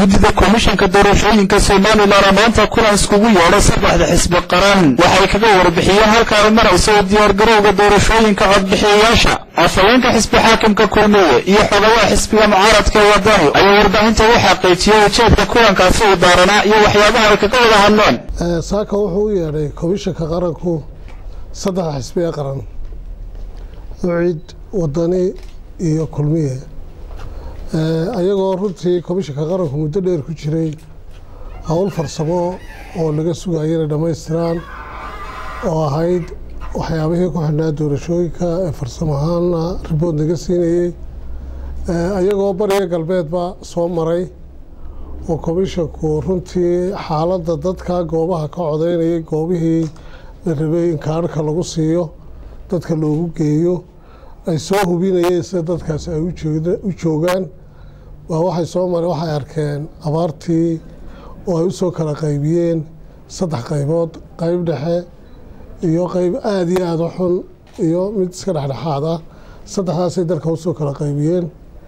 guddida komishanka doorashooyinka somalilan maanta kulan iskugu yeedhay saddexda xisbi qaran waxay kaga warbixiyeen halka ay marayso u diyaargarowga doorashooyinka codbixiyayaasha afhaweenka xisbi xaakimka kulmiye iyo xogayaha xisbiga mucaaradka ee wadani ayaa warbaahinta u xaqiijiyey ujeedka kulankaasi uu daaranaa iyo waxyaabaha ay kaga wada hadleen saaka wuxuu u yeedhay komishanka qaranku saddexda xisbi ee qaran ucid wadani iyo kulmiye ayagoo runtii komishanka qaranku muddo dheer ku jiray howl farsamo oo laga sugayo inay dhammaystiraan oo ahayd waxyaabihii ku xidhnaa doorashooyinka ee farsamo ahaana ribood naga siinayey ayagoo bariga galbeedba soo maray oo komishanku runtii xaaladda dadka goobaha ka codeynayay goobihii la rabay in kaarhka lagu siiyo dadka loogu geeyo ay soo hubinayeen sida dadkaasi ay u joogaan waa waxay soo mareen waxay arkeen abaartii oo ay usoo kala qaybiyeen saddex qaybood qayb dhexe iyo qayb aada iyo aada u xun iyo mid iska dhexdhexaad ah saddexdaasay dalka usoo kala qaybiyeen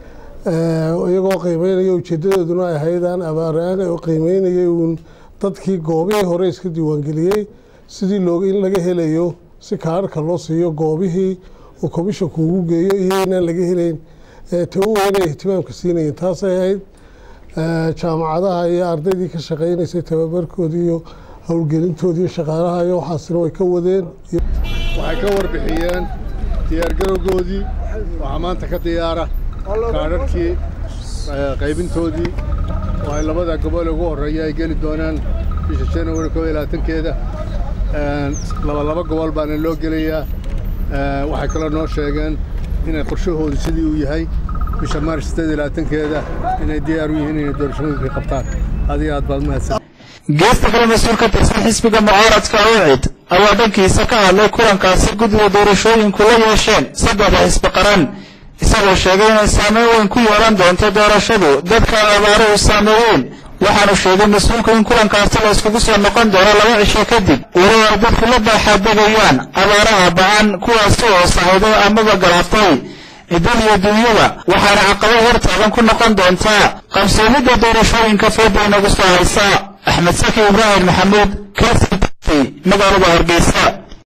iyagoo qiimeynaya ujeedadooduna ay ahayd aan abaaraan oo qiimeynayay uun dadkii goobihii hore iska diiwaangeliyey sidii loog in laga helayo si kaarhka loo siiyo goobihii uu komishanku ugu geeyo iyo inaan laga helayn ta u weynay ihtimaamka siinayeen taasay ahayd jaamacadaha iyo ardaydii ka shaqeynaysay tababarkoodii iyo howlgelintoodii iyo shaqaalaha iyo waxaasina way ka wadeen waxay ka warbixiyeen diyaargarowgoodii waxaa maanta ka diyaara kaadharkii qaybintoodii oo ay labada gobol ugu horreeya ay geli doonaan bisha januari koo iyo labaatankeeda labalaba gobol baana loo gelayaa waxay kaloo noo sheegeen inay qorshahoodu sidii uu yahay bisha maaris sideed iyo labaatankeeda inay diyaar u yihiin inay doorashooyinka qabtaan adiga aad baad mahadsan geesta kale mas-uul ka tirsan xisbiga mucaaradka ucid ayaa dhankiisa ka hadlay kulankaasi guddiga doorashooyinku la yeesheen saddexda xisbi qaran isagoo sheegay inay saameyn weyn ku yeelan doonto doorashadu dadka abaare u saameeyeen waxaanu sheegay mas-uulku in kulankaasi la iskugu soo noqon doono laba cisho kadib weli ay dadku la baaxaadegayaan abaaraha ba-an kuwaasi oo sahayday amaba galaftay cidan iyo dunyada waxaana caqabo hortaagan ku noqon doontaa qabsoomidda doorashooyinka fooda inagu soo haysa axmed saki ibraahim maxamuud kst magaalada hargeysa